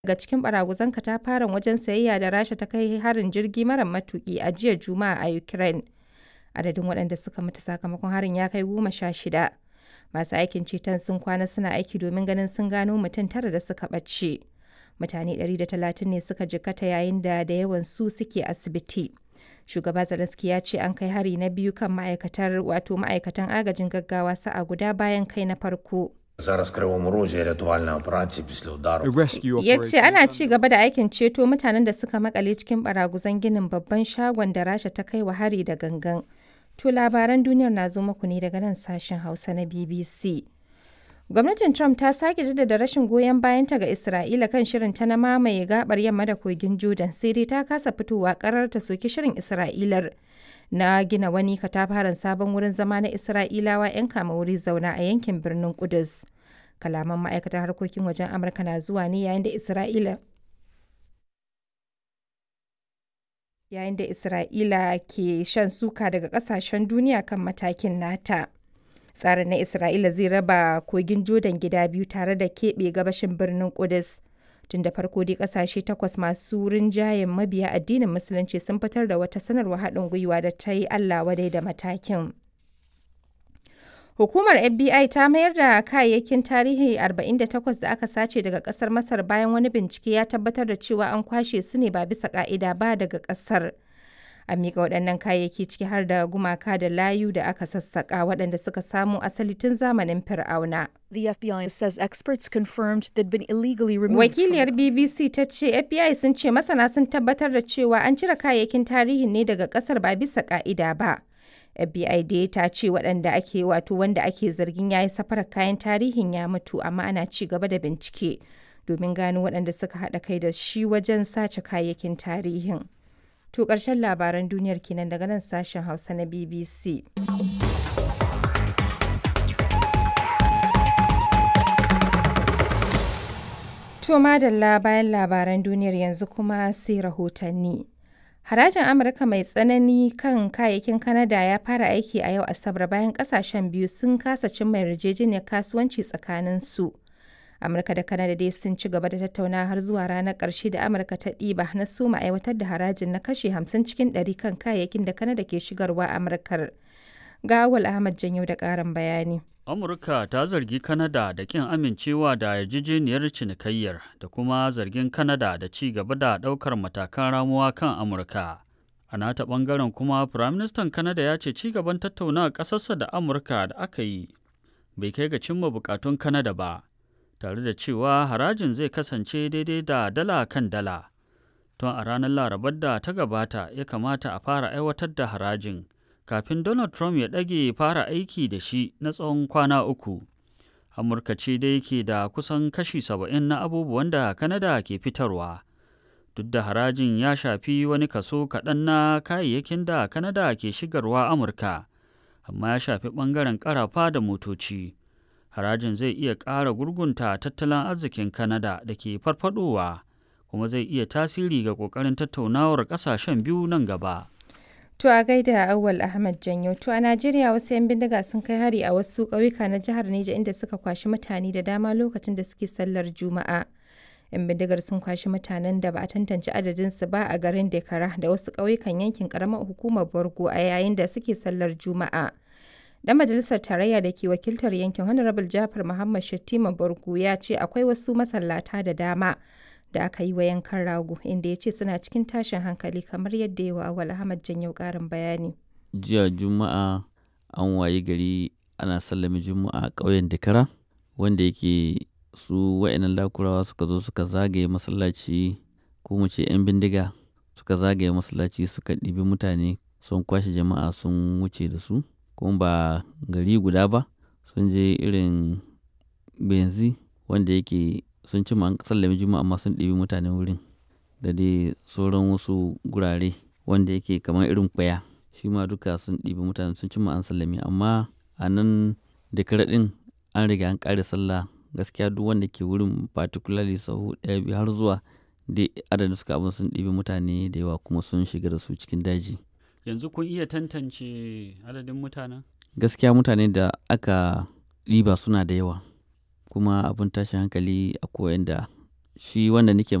daga cikin baraguzan katafaren wajen sayayya da Rasha ta kai harin jirgi mara matuki a jiya Juma'a a Ukraine. Adadin waɗanda suka mutu sakamakon harin ya kai goma sha shida. Masu aikin ceton sun kwana suna aiki domin ganin sun gano mutum tara da suka ɓace. Mutane 130 ne suka jikkata yayin da da yawan su suke asibiti. Shugaba Zelensky ya ce an kai hari na biyu kan ma'aikatar wato ma'aikatan agajin gaggawa sa'a guda bayan kai na farko. Зараз в Кривому Розі рятувальна операція після удару. Ya ce ana ci gaba da aikin ceto mutanen da suka makale cikin baraguzan ginin babban shagon da Rasha ta kai wa hari da gangan. To labaran duniyar na zo muku ne daga nan sashen Hausa na BBC. Gwamnatin Trump ta sake jaddada rashin goyon bayanta ga Isra'ila kan shirin ta na mamaye gabar yamma da kogin Jordan sai dai ta kasa fitowa karar ta soki shirin Isra'ilar na gina wani katafaren sabon wurin zama na Isra'ilawa 'yan kama wuri zauna a yankin birnin Kudus. Kalaman ma'aikatar harkokin wajen Amurka na zuwa ne yayin da Isra'ila yayin da Isra'ila ke shan suka daga kasashen duniya kan matakin nata. Tsarin na Isra'ila zai raba kogin Jordan gida biyu tare da keɓe gabashin birnin Kudus. Tun da farko dai kasashe takwas masu rinjayen mabiya addinin Musulunci sun fitar da wata sanarwa haɗin gwiwa da ta yi Allah wadai da matakin. Hukumar FBI ta mayar da kayayyakin tarihi 48 da aka sace daga kasar Masar bayan wani bincike ya tabbatar da cewa an kwashe su ne ba bisa ka'ida ba daga kasar. An miƙa waɗannan kayayyaki ciki har da gumaka da layu da aka sassaƙa waɗanda suka samo asali tun zamanin Fir'auna. The FBI says experts confirmed they'd been illegally removed. Wakiliyar BBC ta ce FBI sun ce masana sun tabbatar da cewa an cire kayayyakin tarihin ne daga ƙasar ba bisa ka'ida ba. FBI dai ta ce waɗanda ake wato wanda ake zargin ya yi safarar kayan tarihin ya mutu amma ana ci gaba da bincike domin gano waɗanda suka haɗa kai da shi wajen sace kayayyakin tarihin. To ƙarshen labaran duniyar kenan daga nan sashen Hausa na BBC. To madalla bayan labaran duniyar yanzu kuma sai rahotanni. Harajin Amurka mai tsanani kan kayayyakin Kanada ya fara aiki a yau Asabar bayan kasashen biyu sun kasa cimma yarjejeniyar kasuwanci tsakaninsu. Amurka da Kanada dai sun ci gaba da tattauna har zuwa ranar ƙarshe da Amurka ta ɗiba na suma aiwatar da harajin na kashe 50 cikin 100 kan kayayyakin da Kanada ke shigarwa Amurkar. Ga Awal Ahmad Janyo da ƙarin bayani. Amurka ta zargi Kanada da ƙin amincewa da yarjejeniyar cinikayyar da kuma zargin Kanada da ci gaba da ɗaukar matakan ramuwa kan Amurka. A nata ɓangaren kuma, Firaministan Kanada ya ce ci gaban tattaunawa ƙasarsa da Amurka da aka yi bai kai ga cimma buƙatun Kanada ba, tare da cewa harajin zai kasance daidai da dala kan dala. Tun a ranar Larabar da ta gabata ya kamata a fara aiwatar da harajin. kafin Donald Trump ya ɗage fara aiki da shi na tsawon kwana uku. Amurka ce dai ke da kusan kashi saba'in na abubuwan da Kanada ke fitarwa. Duk da harajin ya shafi wani kaso kaɗan na kayayyakin da Kanada ke shigarwa Amurka, amma ya shafi ɓangaren ƙarafa da motoci. Harajin zai iya ƙara gurgunta tattalin arzikin Kanada da ke farfadowa, kuma zai iya tasiri ga ƙoƙarin tattaunawar ƙasashen biyu nan gaba. To a gaida Awal Ahmad Janyo. To a Najeriya wasu 'yan bindiga sun kai hari a wasu ƙauyuka na jihar Neja inda suka kwashi mutane da dama lokacin da suke sallar Juma'a. 'Yan bindigar sun kwashi mutanen da ba a tantance adadinsu ba a garin Dekara da wasu ƙauyukan yankin ƙaramar hukumar Borgo a yayin da suke sallar Juma'a. Dan majalisar tarayya da ke wakiltar yankin Honorable Jafar Muhammad Shattima Borgo ya ce akwai wasu masallata da dama da aka yi wa yankan rago inda ya ce suna cikin tashin hankali kamar yadda yawa awal ahmad janyo karin bayani jiya juma'a an waye gari ana sallame juma'a a ƙauyen dakara wanda yake su wa'annan lakurawa suka zo suka zagaye masallaci ko mu ce 'yan bindiga suka zagaye masallaci suka ɗibi mutane sun kwashe jama'a sun wuce da su kuma ba gari guda ba sun je irin benzi wanda yake sun ci an sallame juma'a amma sun ɗibi mutanen wurin da dai sauran wasu gurare wanda yake kamar irin kwaya shi ma duka sun ɗibi mutane sun ci an sallame amma a nan da ɗin an riga an ƙare sallah gaskiya duk wanda ke wurin particularly sahu ɗaya biyu har zuwa dai adadin suka abin sun ɗibi mutane da yawa kuma sun shiga da su cikin daji Yanzu kun iya tantance adadin mutanen? gaskiya mutane da aka ɗiba suna da yawa kuma abin tashin hankali a koyan da shi wanda nake